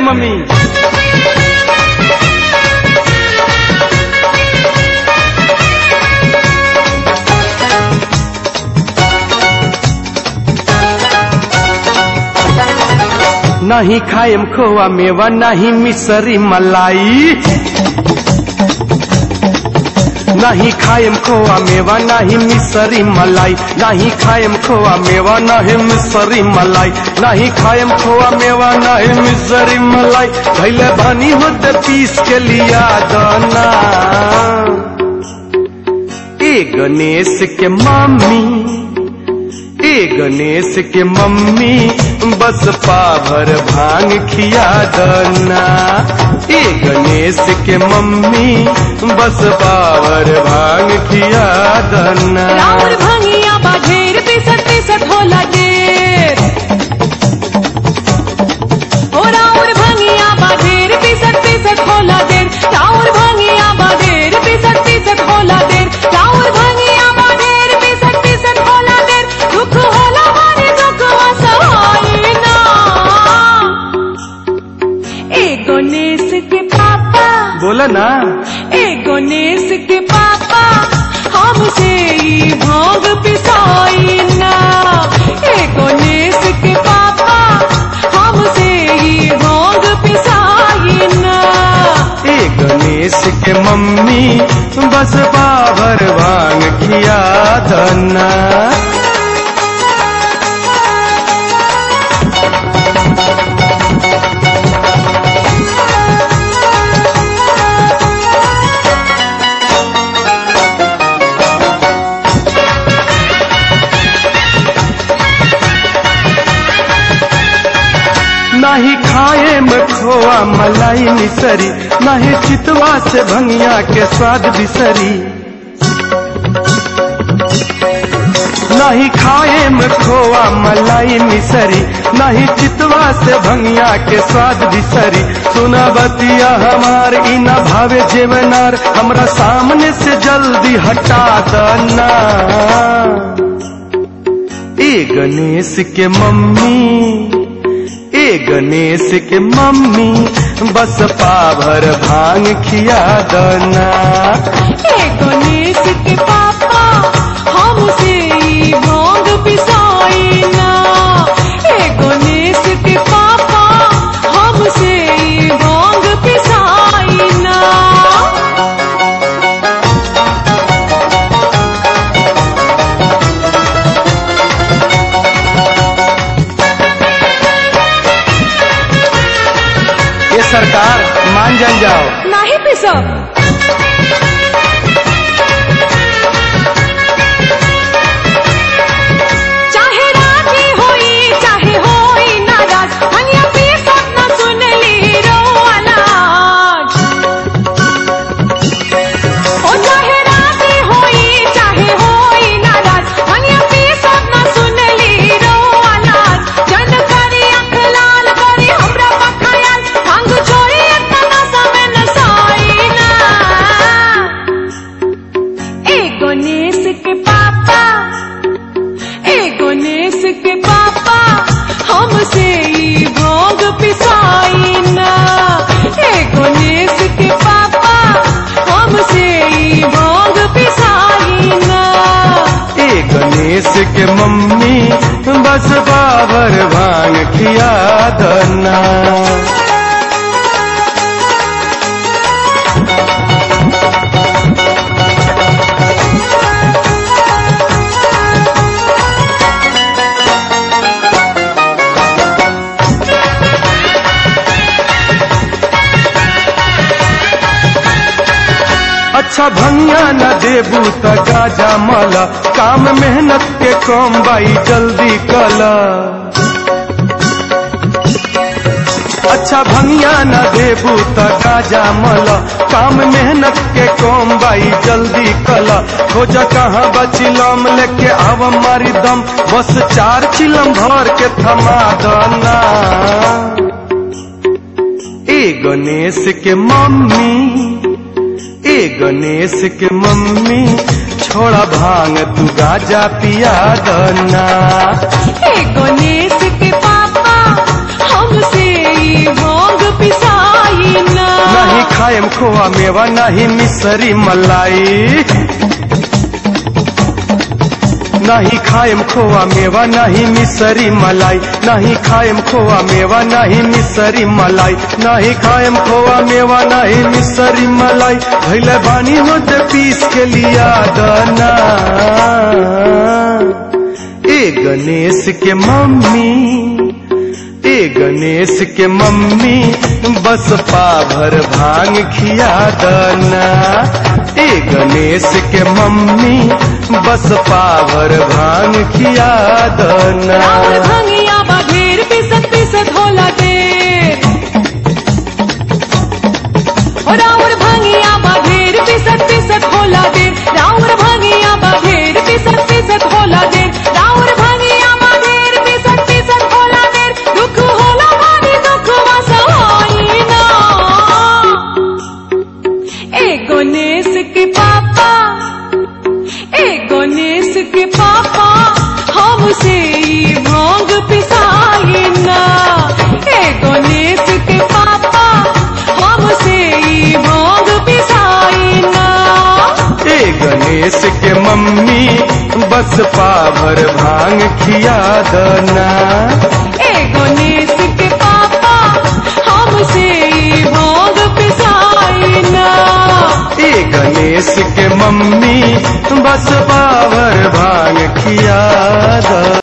mummy नहीं खाएम खोआ मेवा नहीं मिसरी मलाई नहीं खाएम खोआ मेवा नहीं मिसरी मलाई नहीं खाएम खोआ मेवा नहीं मिसरी मलाई नहीं खाएम खोआ मेवा नहीं मिसरी मलाई भैले बनी होते पीस के लिया दाना ए गणेश के मम्मी ए गणेश के मम्मी बस पाभर भांग खिया दना ए गणेश के मम्मी बस पाभर भांग खिया दना राउर भंगिया बा ढेर पिसट पिसट होला ढेर ओ राउर भंगिया बा ढेर पिसट पिसट होला ढेर राउर भंगिया बा ढेर पिसट पिसट होला ढेर राउर भंगिया बा ढेर पिसट पिसट होला ढेर दुख होला मारे दुख सहाय ना ए गणेश के पापा बोला ना ए गणेश के पापा हमसे ई भांग पिसाई ना ए गणेश के पापा हमसे ई भांग पिसाई ना ए गणेश के मम्मी बस पाभर भांग खिया दना नहीं खाए में खोआ मलाई मिसरी नहीं चितवा से भंगिया के स्वाद बिसरी नहीं खाए में खोआ मलाई मिसरी नहीं चितवा से भंगिया के स्वाद बिसरी सुना बतिया हमार ई न भावे जेवनार हमरा सामने से जल्दी हटा दना ए गणेश के मम्मी ए गणेश के मम्मी बस पाभर भांग खिया दना ए गणेश के पापा हमसे ई भांग पिसाई ना ए गणेश के पापा हमसे ई भांग पिसाई ना ये सरकार मान जान जाओ नाही पिसब चाहे राजी होई चाहे होई नाराज हनिया पिसब न सुनली रोवालाज ओ चाहे राजी होई चाहे होई नाराज हनिया पिसब न सुनली रोवालाज जन करी अख लाल करी हमरा पखायाल भांग छोड़ी इतना समय न सोई ना ए गणेश के पापा ए गणेश के पापा हमसे ई भोग पिसाई ना ए गणेश के पापा हमसे ई भोग पिसाई ना ए गणेश के मम्मी बस पाभर भांग खिया दना अच्छा भंगिया न देबू त गाजा मला काम मेहनत के कम बाई जल्दी कला अच्छा भंगिया न देबू त गाजा मला काम मेहनत के कम बाई जल्दी कला खोज कहाँ बचिलम लेके आव मारी दम बस चार चिलम भर के थमा दना ए गणेश के मम्मी ए गणेश के मम्मी छोड़ा भांग तू गाजा पिया दना ए गणेश के पापा हमसे ई भोग खाएम खोआ मेवा नहीं मिसरी मलाई नहीं खाएम खोआ मेवा नहीं मिसरी मलाई नहीं खाएम खोआ मेवा नहीं मिसरी मलाई नहीं खाएम खोआ मेवा नहीं मिसरी मलाई भैले बानी होते पीस के लिया दना ए गणेश के मम्मी ए गणेश के मम्मी बस पाभर भांग खिया दना ए गणेश के मम्मी बस पाभर भांग खिया दना राउर भंगिया बा ढेर पिसत पिसत होला देर ओ राउर भंगिया बा ढेर पिसत पिसत होला देर राउर भंगिया बा ढेर पिसत पिसत होला देर राउर भंगिया बा ढेर पिसत पिसत होला देर दुख होला भारी दुख वसवाई ना ए गणेश के पापा ए गणेश के पापा हमसे ई भांग पिसाई ना ए गणेश के पापा हमसे ई भांग पिसाई ना ए गणेश के मम्मी बस पाभर भांग खिया दना ए गणेश के पापा हमसे ई भांग पिसाई ना ए गणेश के मम्मी बस पाभर भांग खिया दना